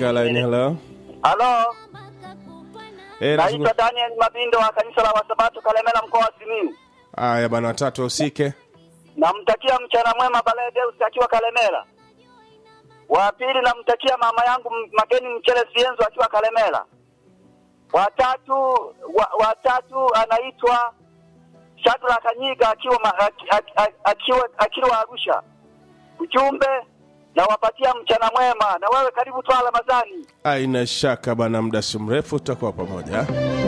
katika line. Hello, Halo, eh, naitwa nazungumza- Daniel Mabindo wa kanisa la Wasabato Kalemela, mkoa wa Simiyu. Haya bana, watatu wahusike. Namtakia mchana mwema Baledeus akiwa Kalemela. Wa pili namtakia mama yangu M- Mageni Mchele Sienzo akiwa Kalemela. Watatu wa, watatu anaitwa Shadra Kanyiga akiwa ma, ak, ak, ak, akiwa akiwa Arusha. Ujumbe nawapatia mchana mwema, na wewe karibu Twala Ramadhani. Aina shaka bana, muda si mrefu tutakuwa pamoja.